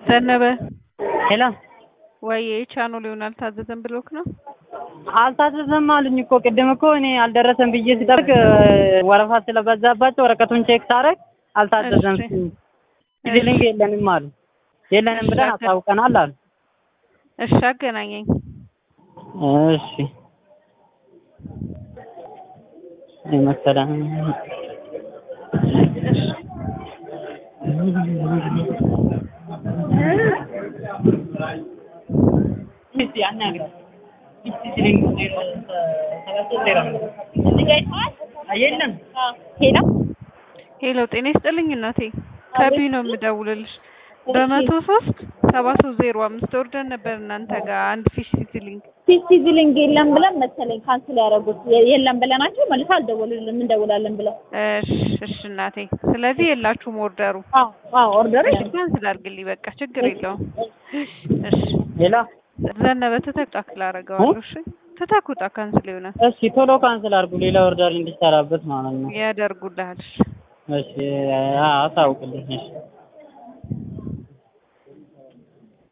ዘነበ ሄሎ ወይ ቻናሉን አልታዘዘም ብሎክ ነው? አልታዘዘም አሉኝ እኮ ቅድም እኮ እኔ አልደረሰም ብዬ ሲጠብቅ ወረፋ ስለበዛባቸው ወረቀቱን ቼክ ሳረግ አልታዘዘም። እሺ። ፊሊንግ የለንም አሉ። የለንም ብለን አሳውቀናል አሉ። እሺ አገናኘኝ። እሺ አይ መሰለህ የለም ሄሎ ሄሎ ጤና ይስጥልኝ እናቴ ከቢ ነው የምደውልልሽ። በመቶ ሶስት ሰባ ሶስት ዜሮ አምስት ወርደን ነበር እናንተ ጋር አንድ ፊሽ ሲዝሊንግ ሲዝሊንግ የለም ብለን መሰለኝ ካንስል ያደረጉት የለም ብለናቸው መልሶ አልደወሉልንም እንደውላለን ብለው። እሺ እሺ እናቴ ስለዚህ የላችሁም ኦርደሩ። አዎ አዎ ኦርደር እሺ ካንስል አድርግልኝ በቃ ችግር የለውም። እሺ ሌላ ዘነበ ትተኩጣ አደርገዋለሁ። እሺ ትተኩጣ ካንስል ይሆናል እሺ ቶሎ ካንስል አድርጉ ሌላ ኦርደር እንዲሰራበት ማለት ነው። ያደርጉልሃል። እሺ እሺ አሳውቅልኝ እሺ